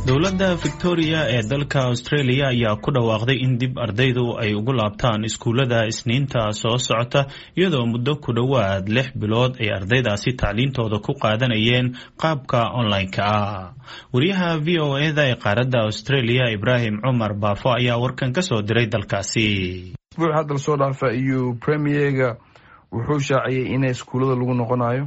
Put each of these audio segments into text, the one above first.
dowladda victoria ee dalka australia ayaa ku dhawaaqday in dib ardaydu ay ugu laabtaan iskuullada isniinta soo socota iyadoo muddo ku dhowaad lix bilood ay ardaydaasi tacliintooda ku qaadanayeen qaabka online-ka ah wariyaha v o eda ee qaaradda australia ibraahim cumar baafo ayaa warkan ka soo diray dalkaasi isbuuc hadda lasoo dhaafa iyo premierga wuxuu shaaciyey in iskuullada lagu noqonayo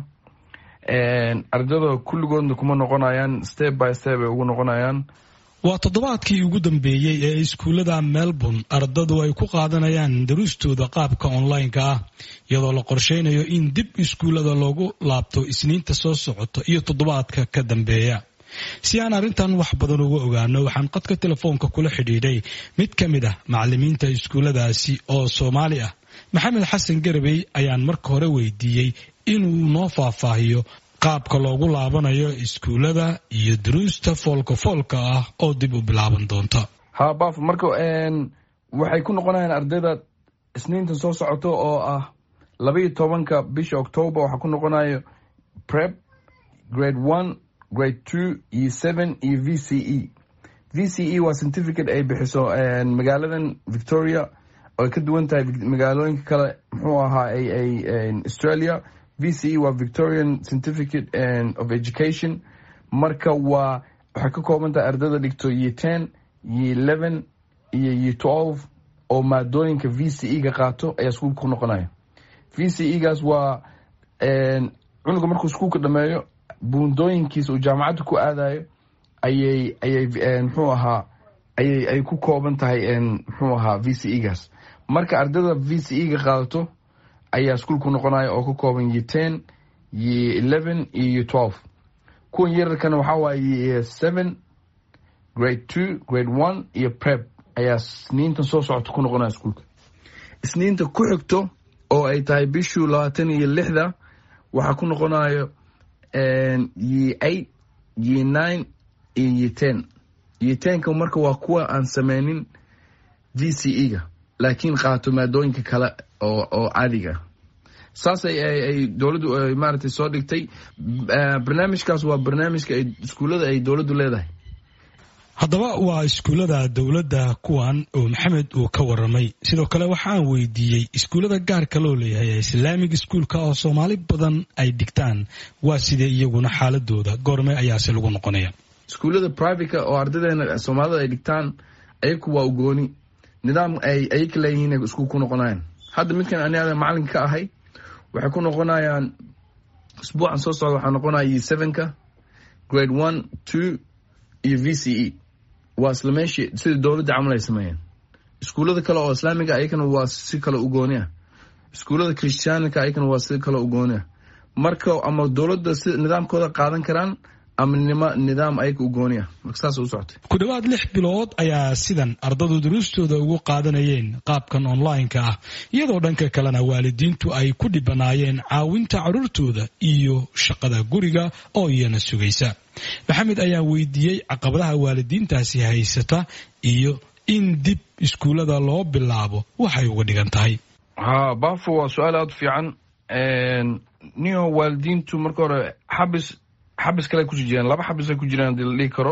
ardada kulligoodna kuma noqonayaan step by step ay ugu noqonayaan waa toddobaadkii ugu dambeeyey ee iskuullada melbourne ardadu ay ku qaadanayaan daruustooda qaabka online-ka ah iyadoo la qorsheynayo in dib iskuullada loogu laabto isniinta soo socota iyo toddobaadka ka dambeeya si aan arrintan wax badan uga ogaano waxaan qadka telefoonka kula xidhiidhay mid ka mid ah macallimiinta iskuulladaasi oo soomaali ah maxamed xasan garabey ayaan marka hore weydiiyey inuu noo faahfaahiyo qaabka loogu laabanayo iskuullada iyo duruusta foolka foolka ah oo dib u bilaaban doonta ha baf marka waxay ku noqonayaan ardayda isniintan soo socoto oo ah labaiyo tobanka bisha octoober waxaa ku noqonayo prep grade one grade two iyo seven iyo v c e v c e waa certificate ay bixiso magaaladan victoria oy ka duwan tahay magaalooyinka kale muxuu ahaa ay australia v c e waa victorian certificate of education marka waa waxay ka kooban tahay ardayda dhigto ye ten ye eleven iyo ye twelve oo maadooyinka v c e ga qaato ayaa iskuulka ku noqonaya v c e gaas waa cunuga markuu iskuulka dhameeyo buundooyinkiisa uu jaamacadda ku aadayo ayay ayay muxuu ahaa ayay ay ku kooban tahay muxuu ahaa v c e gaas marka ardayda v c e ga qaadato ayaa iskuulku noqonaya oo ka kooban ye ten ye eleven iyo ye twelve kuwan yararkana waxaa waaye ye seven grade two grade one iyo prep ayaa isniintan soo socota ku noqonaya iskuulka isniinta ku xigto oo ay tahay bishuu labaatan iyo lixda waxaa ku noqonayo ye eight ye nine iyo ye ten ye tenka marka waa kuwa aan sameynin v c e ga laakiin qaato maadooyinka kale oo oo caadiga saas ay dowladdu maaragtay soo dhigtay barnaamijkaas waa barnaamijka ay iskuullada ay dowladdu leedahay haddaba waa iskuullada dowladda kuwan oo maxamed uu ka waramay sidoo kale waxaan weydiiyey iskuullada gaarka loo leeyahay ee islaamig iskuulka oo soomaali badan ay dhigtaan waa sidee iyaguna xaaladooda goorme ayaase lagu noqonaya iskuullada private oo ardadeena soomaalida ay dhigtaan ayaku waa ugooni nidaam ay ayaka leeyihiin iskuul ku noqonayaan hadda midkan aniada macalinka ka ahay waxay ku noqonayaan isbuucan soo socda waxaa noqonaya ye sevenka grade one two iyo v c e waa isla meeshii sida dowladda camal ay sameeyeen iskuullada kale oo islaamiga ayakana waa si kale u gooni ah iskuullada christianika ayakana waa si kale u gooni ah marka ama dowladda si nidaamkooda qaadan karaan ama nidaam ayaga u gooni ah marka saas u socotay ku dhowaad lix bilood ayaa sidan ardadu duruustooda ugu qaadanayeen qaabkan online-ka ah iyadoo dhanka kalena waalidiintu ay ku dhibanaayeen caawinta carruurtooda iyo shaqada guriga oo iyana sugaysa maxamed ayaa weydiiyey caqabadaha waalidiintaasi haysata iyo in dib iskuullada loo bilaabo waxay uga dhigan tahay ha bafo waa su-aal aada u fiican niyo waalidiintu marka hore xabis xabis kale kusii jiraan laba xabis ay ku jiraan hadii la dhihi karo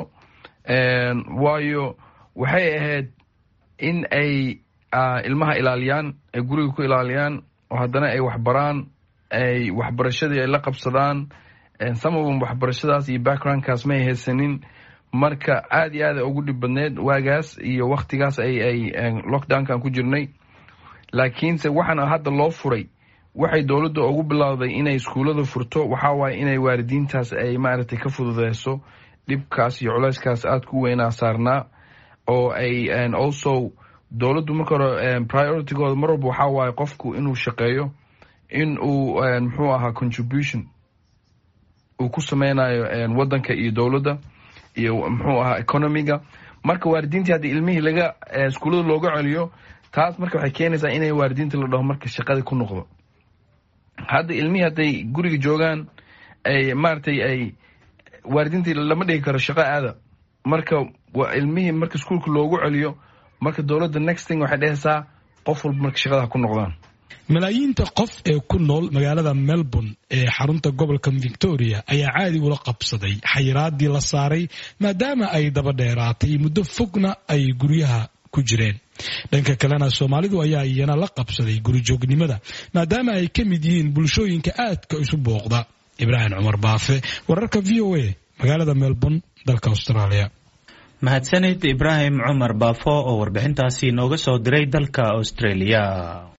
waayo waxay ahayd in ay ilmaha ilaaliyaan ay guriga ku ilaaliyaan oo haddana ay waxbaraan ay waxbarashadii ay la qabsadaan samabon waxbarashadaas iyo backgroundkaas may haysanin marka aada iyo aad ay ugu dhib badneed waagaas iyo waktigaas ay ay lockdownkan ku jirnay laakiinse waxaana hadda loo furay waxay dowladda ugu bilowday inay iskuullada furto waxaa waaye inay waalidiintaas ay maaragtay ka fududeyso dhibkaas iyo culeyskaas aada ku weynaa saarnaa oo ay also dowladdu marka hore prioritigooda mar walba waxaa waaye qofku inuu shaqeeyo in uu muxuu ahaa contribution uu ku sameynayo waddanka iyo dowladda iyo muxuu ahaa economiga marka waalidiintii haddii ilmihii laga iskuullada looga celiyo taas marka waxay keenaysaa inay waalidiinta la dhaho marka shaqadii ku noqdo hadda ilmihii hadday guriga joogaan ay maaragtay ay waalidiintii lama dhigi karo shaqo aada marka ilmihii marka iskuulka loogu celiyo marka dowladda next thing waxay dhehaysaa qof walba marka shaqada ku noqdaan malaayiinta qof ee ku nool magaalada melbourne ee xarunta gobolka victoria ayaa caadi ula qabsaday xayiraadii la saaray maadaama ay daba dheeraatay muddo fogna ay guryaha ku jireen dhanka kalena soomaalidu ayaa iyana la qabsaday gurijoognimada maadaama ay ka mid yihiin bulshooyinka aadka isu booqda ibraahim cumar baafe wararka v o a magaalada melbourne dalka australia mahadsanid ibraahim cumar baafo oo warbixintaasi nooga soo diray dalka australia